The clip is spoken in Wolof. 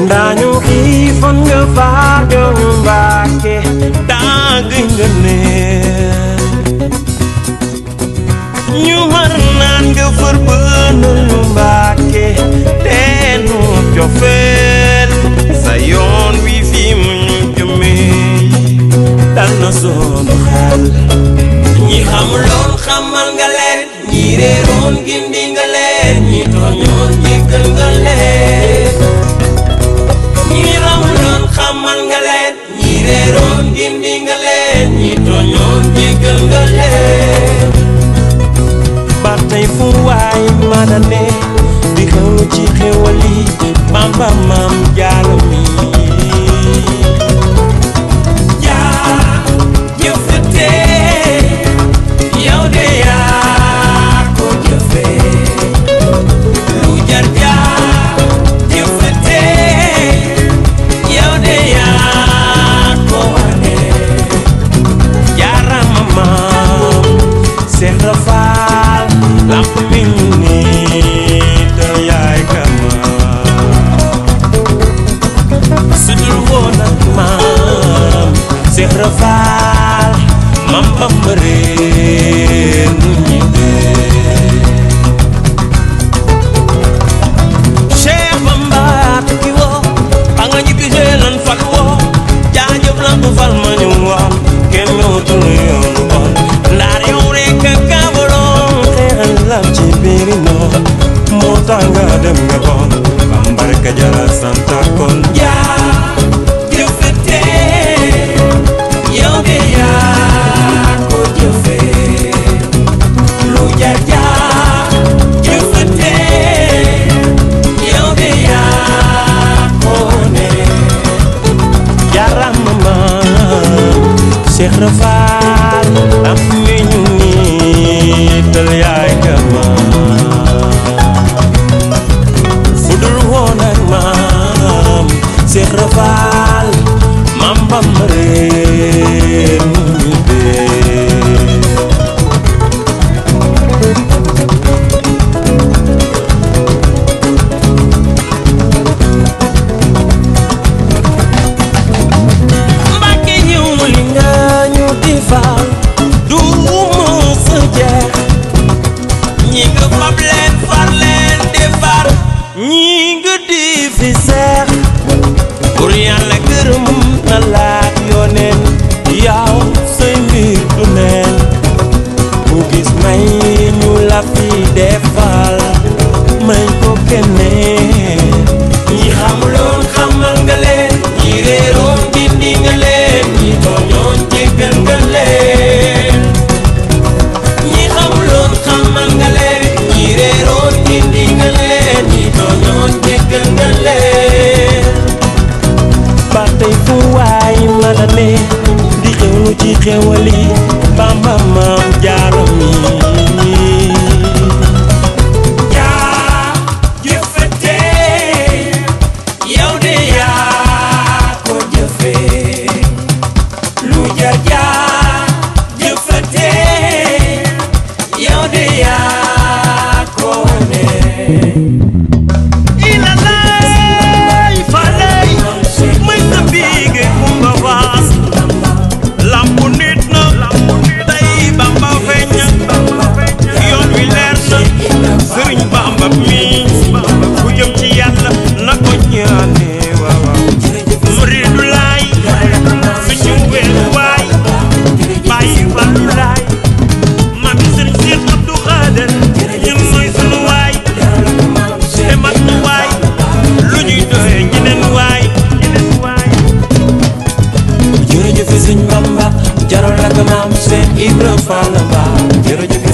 daañu xiifan nga faajoo ñu Mbàkke dagg nga neen ñu mar naan nga fër bënal ñu Mbàkke teenu cofeel sa yoon wi fi mu ñu jëmee dal na sunu xel ñi xamuloon xamal nga leen ñi réeroon gindi nga leen ñi tooñoon jéggal nga leen ñi xamuloon xamal nga leen ñi réeroon gindi nga leen ñi tooñoon jéggal nga leen ba tey fu waay mën a ne di xewlu ci xewal yi Bamba maam Jaara mi jaa jëfate yow de yaa ko jëfe lu jar jaa jëfate yow de yaa ko wane jaarama maam Seex Rafaal lamp mi ñu nit yaay kama sudul woon ak maam Seex Rafaal mam Bamba réer nu ñibbee Cheikh Bamba tukki woo ba nga ñibbisee lan fal woo jaajëf la ko fal ma ñu woon kenn ñëwatul yoon bon ndaar yow rek a kaabaloon xeexal la ci biiri noon moo tax nga dem nga bon Bamba rek a jara santa kon jaa jëfete yow de yaa ko jëfe lu jar jaa jëfete yow de yaa ko ne jaarama maam Cheikh Rafal am mi ñu niital yaay kama fudul woon ak maam Cheikh Rafal maam Bamba réer nu ñu dee Mbàkke ñëw li nga ñu di faal du mës a jeex ñi nga fab leen far leen defar ñi nga di fi seex pour yàlla gërëm na laak yooneen yow say mbir du neen ku gis may ñu la fi defal may ko keneen ñi xamuloon xamal nga leen ñi réeroon dindi nga leen ñi tooñoon jéggal nga leen ñi xamuloon xamal nga leen ñi réeroon dindi nga leen ñi tooñoon jéggal nga leen ba tey fu waay mën a ne di xewlu ci xewali Bamba maam Jaara mi jaa jëfate yow de yaa ko jëfe lu jar jaa jëfate yow de yaa ko ne ilalay falay may sa biige kumba waas lampu nit na day Bamba feeñ yoon wi leer na sëriñ Bamba mi ku jëm ci yàlla na ko ñaane waaw waaw muridu laay suñu weeru waay bàyyi wàllu laay mami sëriñ Seex Abdu Xaadir ñun mooy sunu waay te mat nu waay lu ñuy doye ñeneen waay ñeneen waay jërëjëf sëñ Bamba jaral la ko maam Seex Ibra Fall Ba jërëjëf